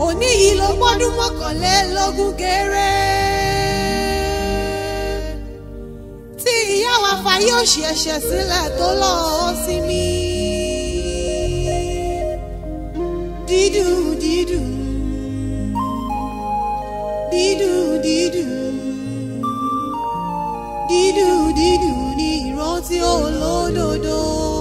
òní yìí ló gbọ́dún mọ́kànlélógún kéré tí ìyá wa fàyè òṣì ẹ̀ṣẹ̀ sílẹ̀ tó lọ́ọ́ sí mi dídùn dídùn dídùn dídùn dídùn dídùn ní ìrántí olódodo.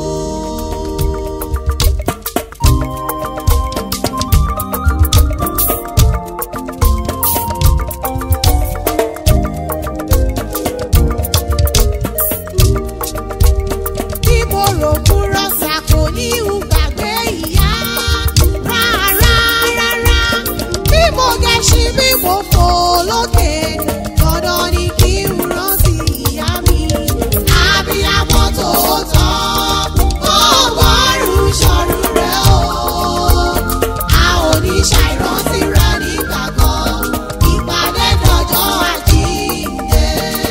bí mo rò kúrò ṣàkó ní ìgbàgbé ìyá rárá rárá bí mo gẹ̀ṣin bí mo fò lókè dandan ni kí n rántí ìyá mi abiyamọ tòótọ́ ó gbọ́rùn ṣọ̀rù rẹ̀ o a ò ní ṣàìrántí rẹ̀ nígbà kan ìpàdé dọjọ́ àjíǹde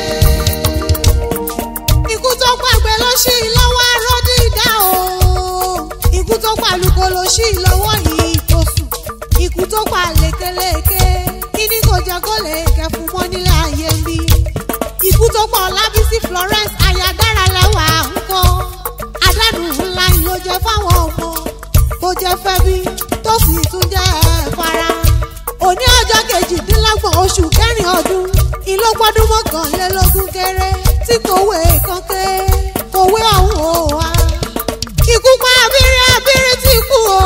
ikú tó pàgbẹ́ ló ṣí i lọ́wọ́ arọ́ dídá o ikú tó pàlùkò ló ṣí i lọ́wọ́ yìí tó sùn ikú tó pa lékeléké kíní kò jẹ́ kó lè kẹ́ fún mọ́ nílé ayé ń bí ikú tó pa ọlábísí florence ayadára lẹ́wà ń kọ́ àdánù ńlá ni ló jẹ́ fáwọn ọmọ tó jẹ́ fẹ́bí tó sì tún jẹ́ fara òní ọjọ́ kejìdínlọ́gbọ̀n oṣù kẹrin ọdún ìlógbọ́dún mọ́kànlélógún kéré tí kòwé kan ké kòwé ọ̀hún ò wá. ikú pa abirin abirin tí kú o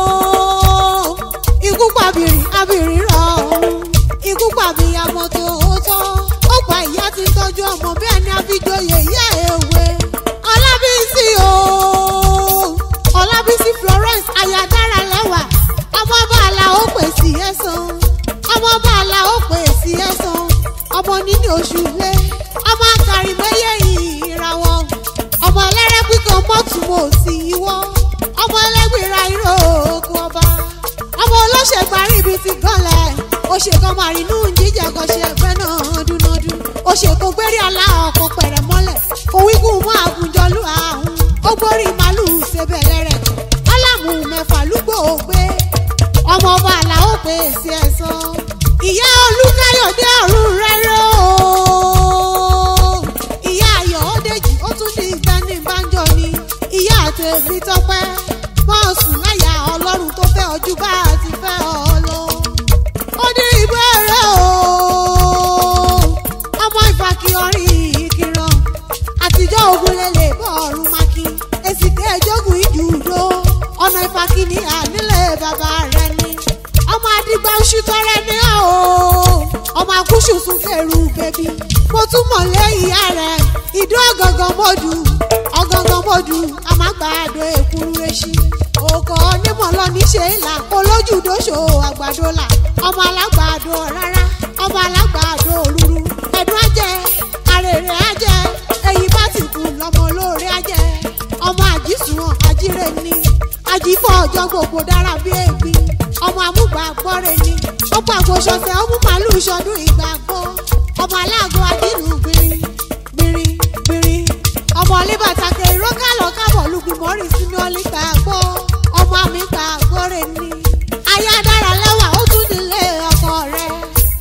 ikú pa abirin abirin rọ ọ̀hún ikú pa abiyamọ tòótọ́ ó pa ìyá tí ń tọ́jú ọmọ bí ẹni àfijoyè ìyá èwe ọlábísí o ọlábísí florence ayadára lẹ́wà ọmọ bàálà ó pè sí ẹ̀sán ọmọ bàálà ó pè sí ẹ̀sán ọmọ nínú oṣù lé ọmọ akari mẹ́yẹ ìràwọ̀ ọmọ ẹlẹ́rẹ́ píkan mọ́tùmọ̀ sí ìwọ ọmọ ẹlẹ́gbẹ̀rẹ̀ irọ́ òkú ọba ọmọ olóṣègbárí ibi ti gọ́lẹ̀ òṣèkan màrínú jíjẹ kan ṣe ẹgbẹ́ náà dúnádú òṣèkan gbérí àlá ọkọ̀ pẹ̀rẹ̀ mọ́lẹ̀ òwígùn mọ́ àgùnjọ́lù àhún ó gbórí màlúù ṣẹbẹ̀lẹ̀ rẹ̀ ọlámù mẹ́fà lúgbò ògbé ọmọ ọba àlàó pè é sí ẹ̀sán ìyá olúkáyọ̀dé ọ̀run rẹ́rẹ́ o ìyá ayọ̀ ọ̀dẹ́jì ó tún ní ìgbani ìbánjọ ni ìyá àtẹ̀bí tọ́pẹ́ wọ́n sùn láyà ọlọ́run tó fẹ́ ojú bá a ti fẹ́ ọ lọ. ó ní ìbéèrè o ọmọ ìfàkì ọrin ìkìrọ̀ àtijọ́ ogun lélẹ̀ bọ́ ọ̀run maki èsì kẹjọ́gùn ìjùdó ọ̀nà ìfàkì ní ànílẹ̀ bàbá rẹ̀ ni ọmọ àdìgbà oṣù tọrẹ ní ọ o ọmọ àkúṣù tún kẹrù bẹbí mo tún mọ̀ lẹ́yìn ìyá rẹ̀ ìdó ọ̀gọ̀ngàn mọ́dù ọ̀gọ̀ngàn mọ́dù àmàgbàdo èkúrú eṣí òkò onímọ̀ lọ́ní ṣe é là olójú dóṣò àgbàdo là ọmọ alágbàdo rárá ọmọ alágbàdo òruru ẹ̀dùn ajẹ́ arèrè ajẹ́ èyí bá ti kú lọ́mọ olóore ajẹ́ ọmọ àjísùn àjíre ni àjífọ́ ọjọ́ gbogbo dára bí ègbín ọmọ amúgbàgbọ́re ni ó pàgọ́ ṣọṣẹ́ ó mú màálù ṣọdún ìgbàgbọ́ ọmọ aláàgọ́ adínú gbìrì gbìrì gbìrì ọmọ olíbàtàkẹ́ ìrókàlọ́ kábọ̀ lùgbìmọ́rì sínú ọlígbà gbọ́ ọmọ àmì gbàgbọ́re ni aya dára lẹ́wà ó tún nílé ọkọ rẹ̀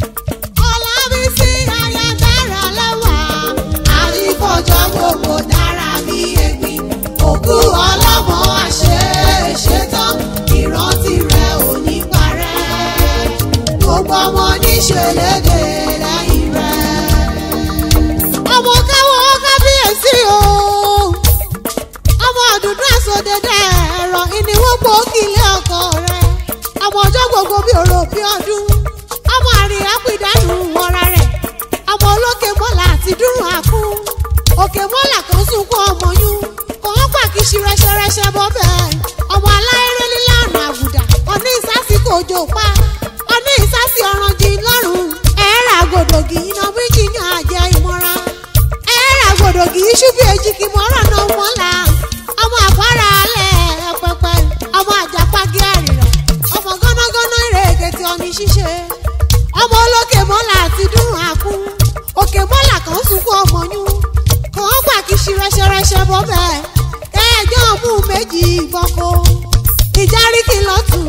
ọlábísí aya dára lẹ́wà àyífọ́jọ́ gbogbo dára bí ègbín òkú ọlọ́mọ àṣẹ ṣetán ìrántí rẹ̀ ò ní parẹ́ gbogbo ọmọ níṣẹ́ lédè lẹ́yìn rẹ̀. ọmọ káwọ́ kábíyèsí o ọmọ àdùnnú àsọdẹdẹ ẹ̀rọ ìníwọ́pọ̀ òkìlẹ̀ ọkọ rẹ̀ ọmọ ọjọ́ gbogbo bí òrò bí ọdún ọmọ àrìn àpìdánù wọra rẹ̀ ọmọ olókè mọ́là àti dúró àkún òkè mọ́là kan sunkún ọmọ yún kò wọ́n pàkíṣi rẹṣẹrẹṣẹ bọ́ bẹ́ẹ̀ ọmọ aláìrè nílànà àbùdá ọní ìsásí kò jò pa ọní ìsásí ọ̀ràn jì lọ́rùn ẹ̀ẹ́rà gòdògì iná méjì yan àjẹ ìmọ̀ra ẹ̀ẹ́rà gòdògì iṣu bí èjìkì mọ́ràn náà mọ́là ọmọ àpárá alẹ́ ẹ̀pẹ̀pẹ̀ ọmọ àjàpágé àrìrà ọmọ gánágáná ìrèké tí ọní ṣíṣe ọmọ olókè mọ́là àti dùn àkún òkè mọ́là kan sunkún ọmọ yún kàn án pàkíṣi rẹṣẹrẹṣẹ bọ́ bẹ́ẹ̀ ẹjọ́ mú méjì ìbọ̀kọ ìjáríkì lọ́tún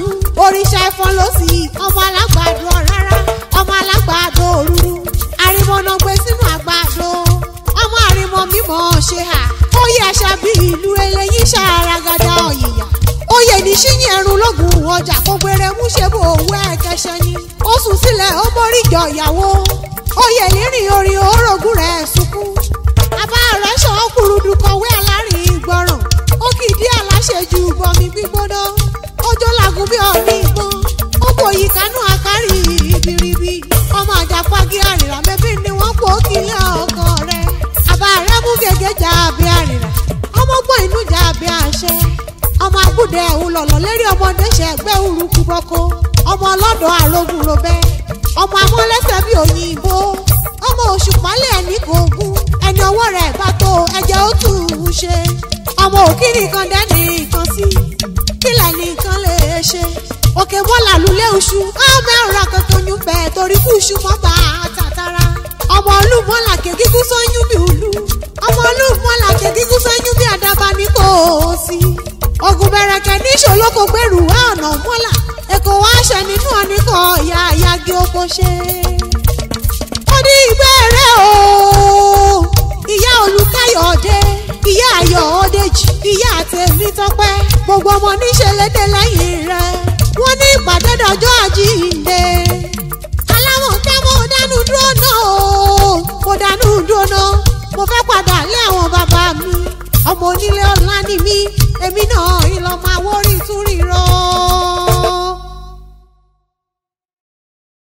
òrìṣà ẹ̀fọn ló sì ọmọ alágbàdo rárá ọmọ alágbàdo òruru àrìmọ̀nà gbé sínú àgbàdo ọmọ àrìmọ̀ mímọ̀ ṣe hà ó yẹ àṣà bí ìlú eléyìí ṣàràgàdà ọ̀yìyà oyè ní ṣíyìn ẹrun lógun ọjà kó gbére mú ṣe bò owó ẹ̀kẹṣẹ ni ó sùn sílẹ̀ ó mórí jọ ìyàwó oyè rírìn orin orogún rẹ̀ sunkún àbá rẹ̀ ṣàn kúrúdú kọ̀wé alárin ìgbọràn ó kìdí aláṣejù bọmi gbígbóná ọjọ́ làgùn bí ọ̀ní ìbọn ó bòyí kánú àkárí ibiribi ọmọ àjàpági àrìrà mẹ́bí ni wọ́n pò kílẹ̀ ọkọ rẹ̀ àbá rẹ̀ mú gègé jà bí àrìrà ọmọ gbọ́n inú jà bí àṣẹ ọmọ agbúdẹ ẹ̀hún lọ̀lọ̀ lérí ọmọdé ṣẹ̀gbẹ́ urukú bọ́kọ ọmọ ọlọ́dọ̀ àrògùn robẹ́ ọmọ amọ́lẹ́sẹ̀ bí òyìnbó ọmọ oṣù pálẹ̀ ẹni kò gún ẹni ọwọ́ rẹ̀ bá tó ẹ̀jẹ̀ ó tù ú ṣe ọmọ òkìrì kan dẹ́ni kan sí kílẹ̀ nìkan lè ṣe òkè bọ́là lulẹ̀ oṣù ọmọ ẹ̀rọ kankan yún bẹ́ẹ̀ torí kú iṣu mọ́ bá a tàtàrà ọmọ olúmọ̀lá kẹ́kíkú sọ́yún bí òlu ọmọ olúmọ̀lá kẹ́kíkú sọ́yún bí àdàbà ní kò sí ogun bẹ̀rẹ̀kẹ̀ ní ìṣòlókò gbèrú wá ọ̀nà mọ́là èkó wá ṣẹ nínú ọ̀nìkan ìyá ìyági oko ṣe. ó ní ìbéèrè o ìyá olùkáyọ̀dé ìyá ayọ̀ọ́dèjì ìyá tèmi tọpẹ́ gbogbo ọmọ níṣẹ́ lédè lẹ́yìn rẹ̀ wọ́n ní ìpàdé dọjọ́ àjíǹde. aláwọ̀ ká mo dánú dúró náà o mo dánú dúró náà mo fẹ́ padà lé àwọn bàbá mi ọmọ onílé ọ̀la ni mí èmi náà ìlọ máa wórí tún rí